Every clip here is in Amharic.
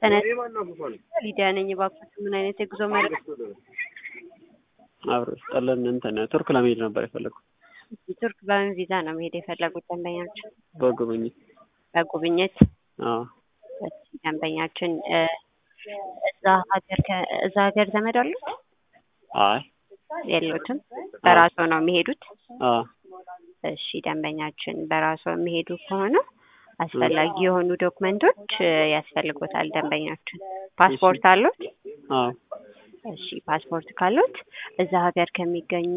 ተነስ ሊዲያ ነኝ። እባክዎት ምን አይነት የጉዞ መረጃ? አብሮ ስጠለን እንትን ቱርክ ለመሄድ ነበር የፈለግኩት ቱርክ በምን ቪዛ ነው መሄድ የፈለጉት ደንበኛችን? በጉብኝት። በጉብኝት አዎ እሺ፣ ደንበኛችን እ እዛ ሀገር ከ- እዛ ሀገር ዘመድ አሉት? አይ የሉትም። በራስዎ ነው የሚሄዱት? አዎ እሺ ደንበኛችን በራስዎ የሚሄዱ ከሆነ አስፈላጊ የሆኑ ዶክመንቶች እ ያስፈልጎታል። ደንበኛችን ፓስፖርት አሉት? አዎ እሺ ፓስፖርት ካሉት እዛ ሀገር ከሚገኙ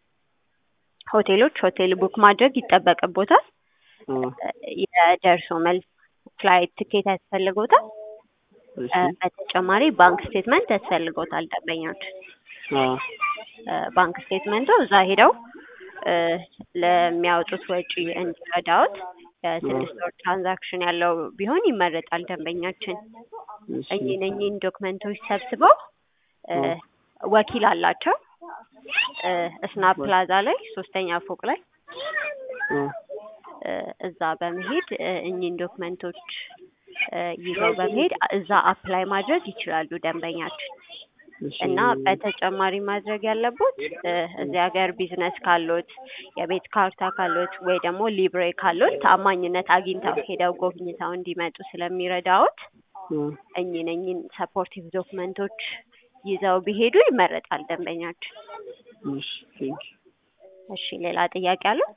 ሆቴሎች ሆቴል ቡክ ማድረግ ይጠበቅቦታል። አዎ የደርሶ መልስ ፍላይት ትኬት ያስፈልጎታል። እሺ እ በተጨማሪ ባንክ ስቴትመንት ያስፈልጎታል። ደንበኛችን አዎ እ ባንክ ስቴትመንቱ እዛ ሄደው እ ለሚያወጡት ወጪ እንዲረዳዎት የስድስት ወር ትራንዛክሽን ያለው ቢሆን ይመረጣል። ደንበኛችን እሺ እኚህን እኚህን ዶክመንቶች ሰብስበው እ ወኪል አላቸው እ እስናፕ ፕላዛ ላይ ሶስተኛ ፎቅ ላይ አዎ እ እዛ በመሄድ እ እኚህን ዶክመንቶች እ ይዘው በመሄድ እዛ አፕላይ ማድረግ ይችላሉ ደንበኛችን። እሺ እና በተጨማሪ ማድረግ ያለቦት እ እዚህ ሀገር ቢዝነስ ካሎት የቤት ካርታ ካሎት ወይ ደግሞ ሊብሬ ካሎት ታማኝነት አግኝተው ሄደው ጎብኝተው እንዲመጡ ስለሚረዳዎት አዎ እኚህን እኚህን ሰፖርቲቭ ዶክመንቶች ይዘው ቢሄዱ ይመረጣል ደንበኛችን። እሺ ቴንክ እሺ ሌላ ጥያቄ አሉት?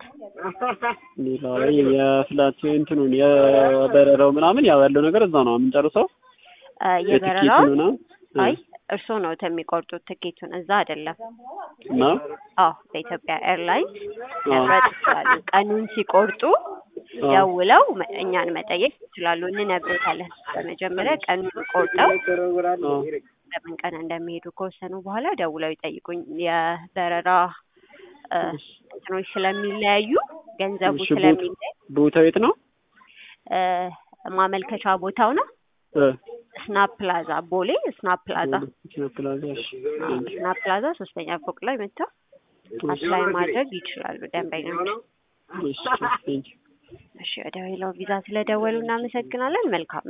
ሌላ ላይ የፍላት እንትኑን የበረራው ምናምን ያው ያለው ነገር እዛ ነው የምንጨርሰው። እ የበረራው የትኬቱን ምናምን አይ እርስዎ ነው የሚቆርጡት ትኬቱን፣ እዛ አይደለም። እና አዎ በኢትዮጵያ ኤርላይንስ አዎ መምረጥ ይችላሉ። ቀኑን ሲቆርጡ አዎ ደውለው መ- እኛን መጠየቅ ይችላሉ፣ እንነግሮታለን። በመጀመሪያ ቀኑን ቆርጠው አዎ በምን ቀን እንደሚሄዱ ከወሰኑ በኋላ ደውለው ይጠይቁኝ። የበረራ እ እንትኖች ስለሚለያዩ ገንዘቡ እሺ ቦት ስለሚለያይ ቦታው የት ነው? እ ማመልከቻ ቦታው ነው እ ስናፕ ፕላዛ ቦሌ ስናፕ ፕላዛ ቦሌ ፕላዛ። እሺ አዎ፣ ስናፕ ፕላዛ ሶስተኛ ፎቅ ላይ መጥተው አፕላይ ማድረግ ይችላሉ ደንበኞች። እሺ ቴንክ እሺ ወደ ሌላው ቪዛ ስለደወሉ እናመሰግናለን። መልካም